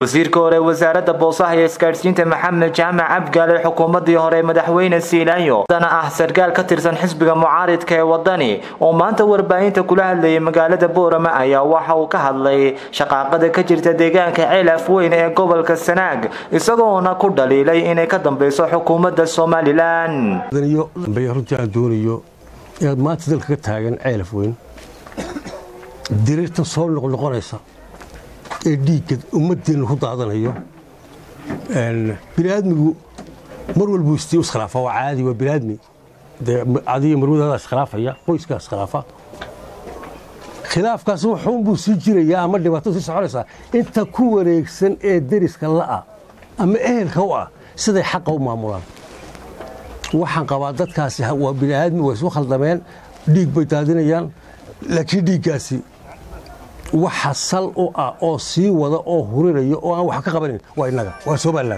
wasiirka hore wasaaradda boosaha iyo isgaadhsiinta maxamed jaamac cabgaale xukuumadii hore madaxweyne siilaanyo dana ah sarkaal ka tirsan xisbiga mucaaridka ee wadani oo maanta warbaahinta kula hadlayay magaalada boorama ayaa waxa uu ka hadlay shaqaaqada ka jirta deegaanka ceelaf weyn ee gobolka sanaag isagoona ku dhaliilay inay ka dambeyso xukuumadda somalilan runtii aan doonayo inaad maanta dalka ka taagan ceelaf weyn diriirtan soo noqnoqonaysa ee dhiigga ummadeenna ku daadanayo biniaadmigu mar walbuu istii iskhilaafa waa caadi waa biniaadmi dee adiga marwadaadaa iskhilaafaya qoyskaa iskhilaafa khilaafkaas wuxuunbuu sii jirayaa ama dhibaato sii soconaysaa inta ku wareegsan ee deriska la'a ama ehelka u ah siday xaqa u maamulaan waxaan qabaa dadkaasi waa biniaadmi waa isu khaldameen dhiig bay daadinayaan laakiin dhiiggaasi waxa sal u ah oo sii wada oo hurinayo oo aan wax ka qabanin waa innaga waa somalilan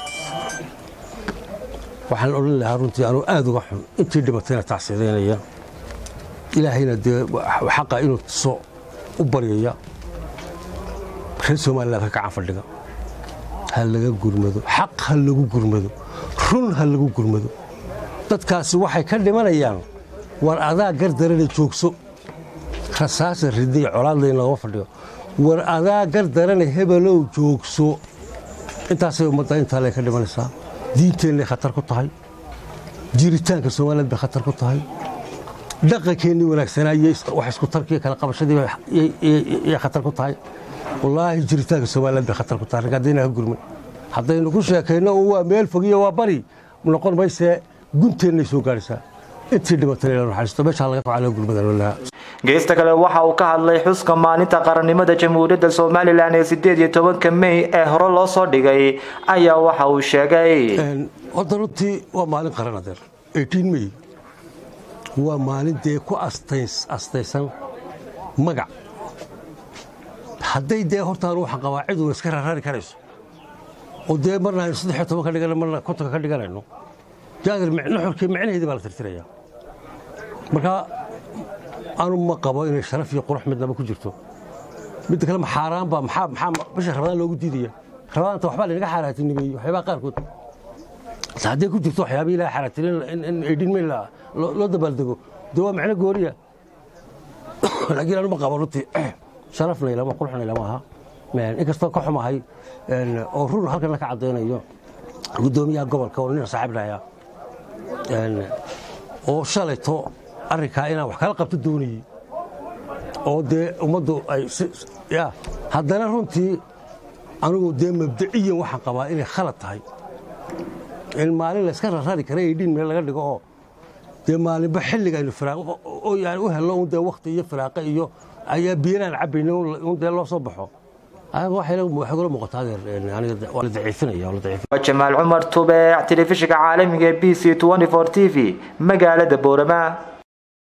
waxaan odhan lahaa runtii anuu aad uga xun intii dhibatayna tacsiidaynaya ilaahayna dee xaqa inuu tuso u baryaya reer somaliland ka kacan fadhiga ha laga gurmado xaq ha lagu gurmado run ha lagu gurmado dadkaasi waxay ka dhimanayaan war adaa gardarana joogso rasaasa riday colaadlayn lagama fadhiyo war adaa gardarana hebelow joogso intaasay ummadda intaa lay ka dhimanaysaa diinteennay khatar ku tahay jiritaanka somaliland bay khatar ku tahay dhaqankeennii wanaagsanaa iyo wax isku tarkiiyo kala qabashadii yay khatar ku tahay wallaahi jiritaanka somaliland bay khatar ku tahay rag haddayna ka gurmin haddaynu ku sheekayno un waa meel fogiyo waa bari noqon maysee gunteennay soo gaadhaysaa intii dhibatay ila naxariisto meeshaa laga facalo gurmada geesta kale waxa uu ka hadlay xuska maalinta qarannimada jamhuuriyadda somalilan ee sideed iyo tobanka mey ee hore loo soo dhigay ayaa waxa uu sheegay horta runtii waa maalin qaran adeer mey waa maalin dee ku astaysan magac hadday dee hortaan waxaan qabaa cid uuna iska rarari karayso oo dee marna aynu saddex iyo toban ka dhigana marna kontonka ka dhiganayno jaadir nuxurkii micnaheedii baa la tirtiraya marka anu ma qabo inay sharaf iyo qurux midnaba ku jirto midda kale maxaaraan baa maxaa maxaa bisha rabadaan loogu diidaya rabadaanta waxbaa laynaga xaaraatinimeeyey waxyaabaha qaarkood hadday ku jirto waxyaabihii ilaha xaaraatinin in aydhin mayn loo dabaaldego dee waa micno gooriya laakiin anu ma qabo runtii sharafna ilama quruxna ilama aha inkastoo ka xumahay oo run halkana ka caddaynayo guddoomiyaha gobolka oo nin saaxiibnaya oo shalayto arrinkaa inaan wax kala qabto doonayey oo dee ummaddu ay ya haddana runtii anugu dee mabdaciyan waxaan qabaa inay khalad tahay in maalin layska rarari kara aydhin meel laga dhigo oo dee maalinba xilliga aynu oo yani u helno un dee wakhti iyo firaaqe iyo ayaa biyanaan cabbayna un dee loo soo baxo jamaal cumar tubeec telefishinka caalamiga b c t v magaalada boorama